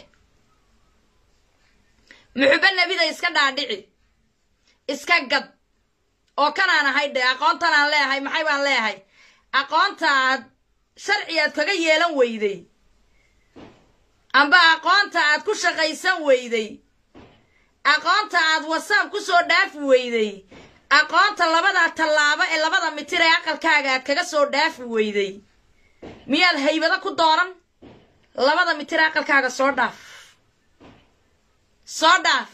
muxubo nebida iska dhaadhici iska gad oo kanaan ahay dheh aqoontanaan leeyahay maxay baan leeyahay aqoonta aad sharci aad kaga yeelan weyday amba aqoonta aad ku shaqaysan weyday aqoonta aad wasaab ku soo dhaafi weyday aqoonta labada tallaabo ee labada mitir ee aqalkaaga aad kaga soo dhaafi weyday miyaad haybado ku dooran labada mitir ee aqalkaaga soo dhaaf soo dhaaf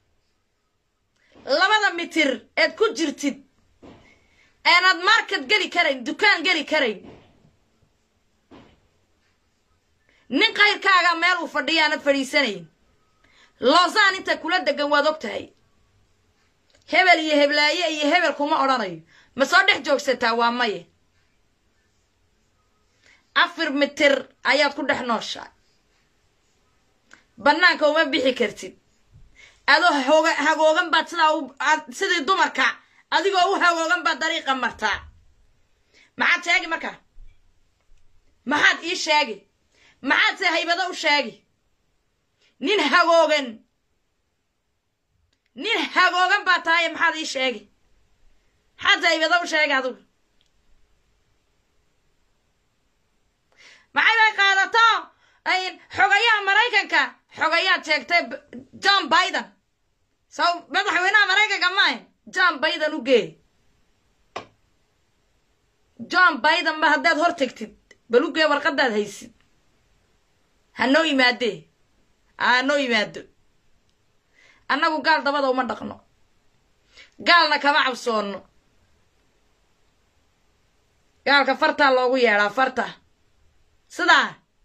labada mitir eed ku jirtid eenaad market geli karayn dukaan geli karayn nin kayrkaaga meel uu fadhiya aanad fadhiisanayn loosaan inta kula degan waad og tahay hebel iyo heblaaye iyo hebel kuma odhanayo ma soo dhex joogsataa waa maye afar mitir ayaad ku dhex nooshaa bannaanka uma bixi kartid adoo hoga hagoogan baad sidaa u sidii dumarka adigoo u hagoogan baad dariiqa martaa maxaad sheegi marka maxaad ii sheegi maxaad se haybado u sheegi nin hagoogan nin hagoogan baa tahaye maxaad ii sheegi maxaad se haybado u sheegi adigu maxay bay qaadato xogayaha maraykanka xogayaad sheegtay john biden saw madaxweynaha maraykanka maahe john biden u gee john biden ba haddaad hor tegtid bal u gee warqadaad haysid ha noo yimaadee ha noo yimaado annagu gaal dabada uma dhaqno gaalna kama cabsoonno gaalka fartaa loogu yeedhaa farta sidaa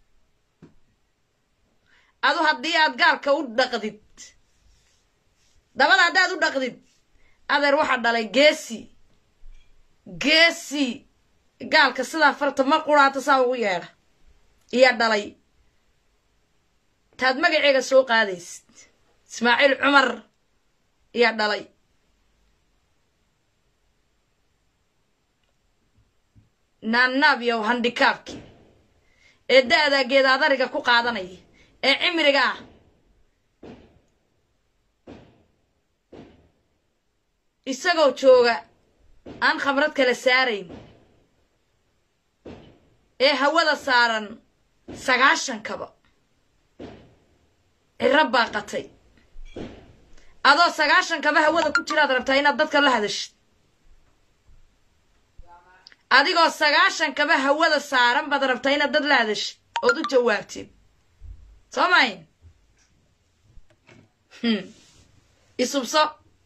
adu haddii aad gaalka u dhaqdid dabada haddaad u dhaqdid adeer waxaa dhalay geesi geesi gaalka sidaa farta ma quraato saa ugu yeedha iyaa dhalay taad magaceega soo qaadaysid ismaaciil cumar iyaa dhalay naannaab iyo handikaabkii ee da-daa geedaadariga ku qaadanaya ee cimriga ah isagoo jooga aan khamrad kala saarayn ee hawada saaran sagaashankaba ciro baaqatay adoo sagaashankaba hawada ku jiraad rabtaa inaad dadka la hadashid adigoo sagaashankaba hawada saaran baad rabtaa inaad dad la hadashid ood u jawaabtid soo mayn isubso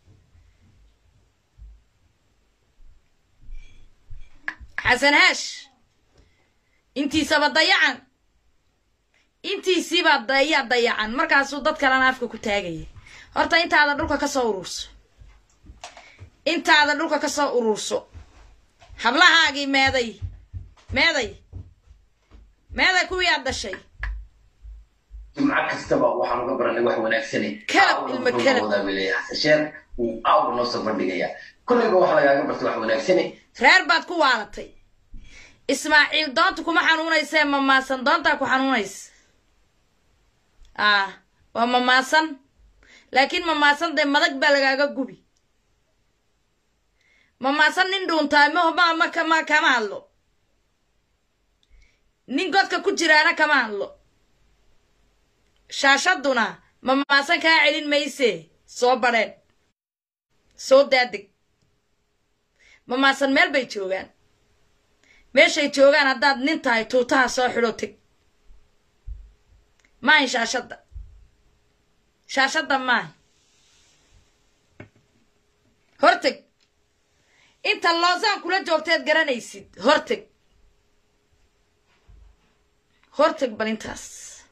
xasan haash intiisaba dayacan intiisiibaa daya dayacan markaasuu dad kalena afka ku taagaya horta intaada dhulka ka soo ururso intaada dhulka ka soo ururso hablahaagii meeday meeday meeday kuwii aad dhashay jimco kastaba waxaan uga baranay wax wanaagsane Kalab, ilmo kalab. xasasheer uu aawga noo soo bandhigaya kollayba wax lagaaga bartay wax wanaagsane reer baad ku waalatay ismaaciil doonta kuma xanuunaysee mamaasan doontaa ku xanuunaysa ah waa mamaasan laakiin mamaasan dee madag baa lagaaga gubi mamaasan nin dhuuntaa mahoma ma kama kama hadlo nin godka ku jiraana kama hadlo shaashaduna mamaasan kaa celin mayse soo badheen soo daadeg mamaasan meel bay joogaan meeshay joogaan haddaad nin tahay tuutaha soo xidho teg maahin shaashadda shaashadda maahin horteg inta loosaan kula joogteed garanaysid horteg horteg bal intaas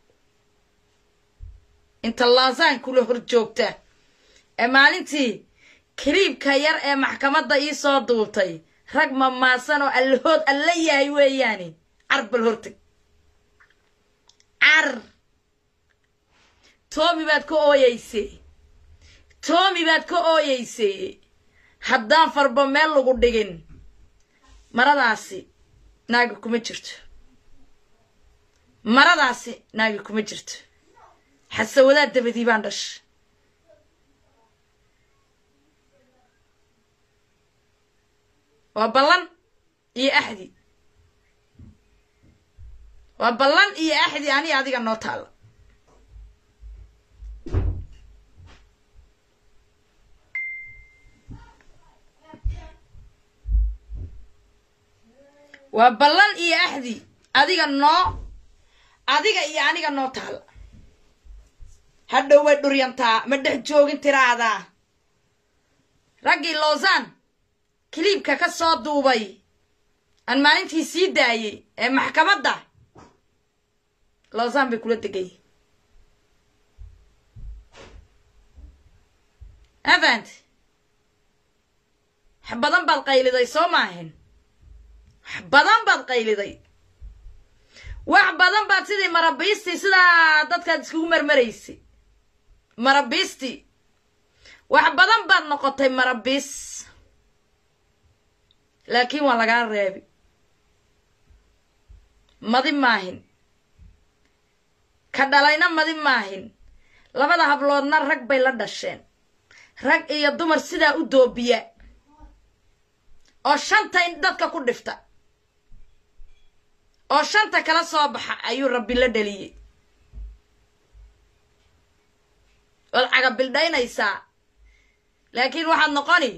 inta loosaan kula hor joogta ee maalintii kaliibka yar ee maxkamadda ii soo duubtay rag mamaasan oo allahood alla yahay weeyaani car bal horteg car toomi baad ka ooyeysay toomi baad ka ooyeysay haddaan farba meel lagu dhigin maradaasi naagi kuma jirto maradaasi naagi kuma jirto xasawadaad dabadii baan dhashay waa ballan iyo axdi waa ballan iyo axdi ani adiga noo taalla waa ballan iyo axdi adiga noo adiga iyo aniga noo taalla hadhow way dhuryantaa ma dhex joogin tiraadaa raggii loosan kiliibka ka soo duubay aan maalintii sii daayey ee maxkamadda loosan bay kula degay avant wax badan baad qayliday soo maahin wax badan baad qayliday wax badan baad sidii marabiistii sidaa dadkaad iskugu marmaraysay marabiistii wax badan baad noqotay marabis laakiin waa lagaa reebi madi maahin ka dhalayna madi maahin labada habloodna rag bay la dhasheen rag iyo dumar sidaa u doobiya oo shanta in dadka ku dhifta oo shanta kala soo baxa ayuu rabbi la dhaliyey waad cagabildhaynaysaa laakiin waxaad noqoni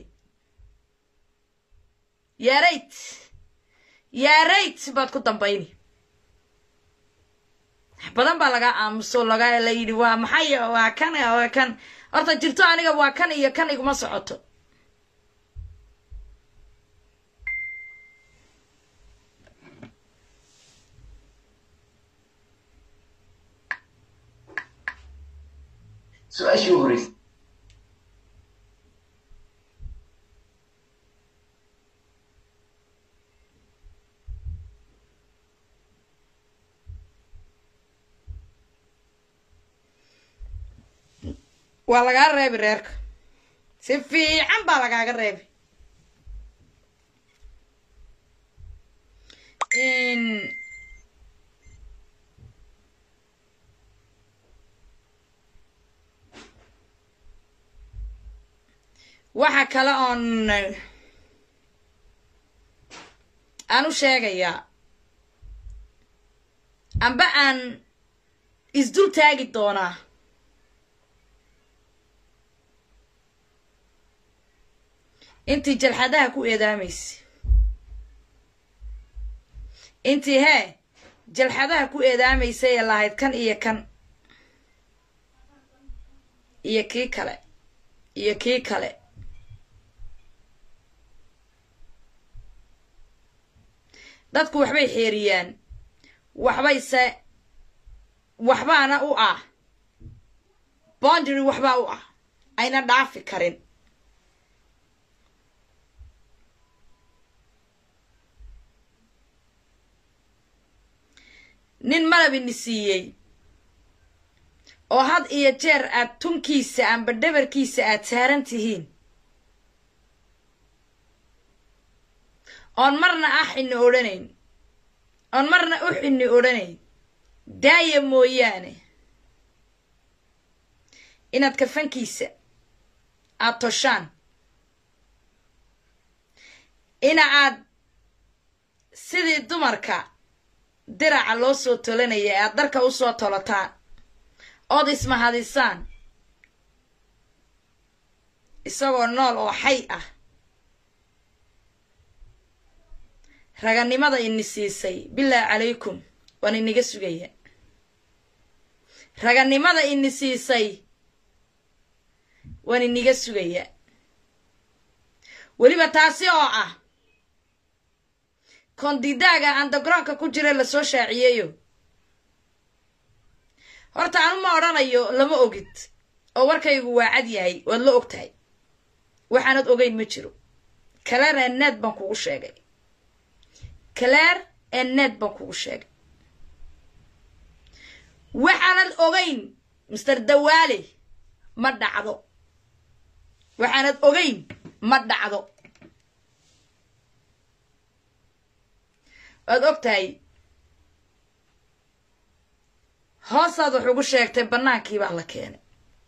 yaarayt yaarayt baad ku dambayni wax badan baa laga aamuso laga la yidhi waa maxay waa kan waa kan horta jirto aniga waa kan iyo kan iguma socoto su-aashii u horreysay waa lagaa reebi reerka si fiican baa lagaaga reebi waxa kale oon aan u sheegayaa amba aan isdul taagi doonaa intii jalxadaha ku eedaamaysa intii hee jalxadaha ku eedaamaysay ee lahayd kan iyo kan iyo kii kale iyo kii kale dadku waxbay xeeriyaan waxbayse waxbaana u ah boundary waxbaa u ah ayna dhaafi karin nin malabini siiyey oo had iyo jeer aad tunkiisa amba dhabarkiisa aad saaran tihiin oon marna ah xini odhanayn oon marna u xini odhanayn daaya mooyaane inaad kafankiisa aad toshaan ina aad sidii dumarka diraca loo soo tolanaya ee aad darka u soo tolotaan ood ismahadisaan isagoo nool oo xay ah raganimada ini siisay bilaahi calaykum waan iniga sugaya raganimada ini siisay waan iniga sugaya weliba taasi oo ah kondidaaga andagroonka ku jira lasoo shaaciyeeyo horta anu ma odhanayo lama ogid oo warkaygu waa cad yahay waad la og tahay waxaanad ogeyn ma jiro kaleer ee need baan kugu sheegay kaleer ee need baan kugu sheegay waxaanad ogeyn master dawaale ma dhacdo waxaanad ogeyn ma dhacdo waad og tahay hoosaad wax ugu sheegtay bannaankii baa la keenay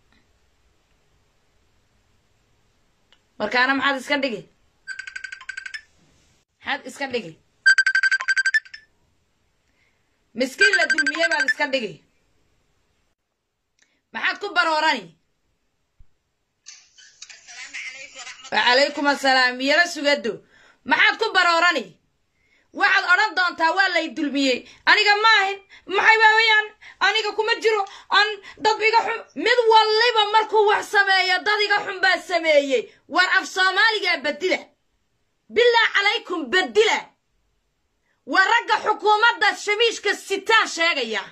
markaana maxaad iska dhigi maxaad iska dhigi miskiin la dulmiyey baad iska dhigi maxaad ku baroorani wacalaykum assalaam yaro sugado maxaad ku baroorani waxaad odhan doontaa waa lay dulmiyey aniga maahin maxay waawayaan aniga kuma jiro aan dad iga xun mid walliba markuu wax sameeyo dad iga xun baa sameeyey war af soomaaligaa bedila bilaa calaykum bedila waa ragga xukuumadda shabiishka sitaan sheegaya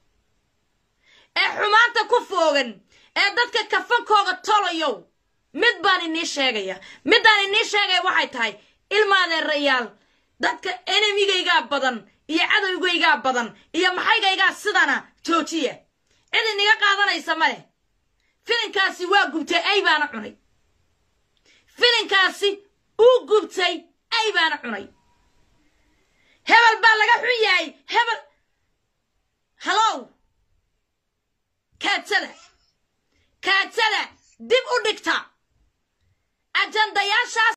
ee xumaanta ku foogan ee dadka kafankooga tolayow mid baan inii sheegaya middaan inii sheegaya waxay tahay ilmaadeerayaal dadka enemigaygaa badan iyo cadowgaygaa badan iyo maxaygaygaa sidana joojiya cid iniga qaadanaysa ma leh filinkaasi waa gubtay ay baana cunay filinkaasi uu gubtay ay baana cunay hebel baa laga xun yahay hebel hallow kaadsada kaadsada dib u dhigta ajandayaashaas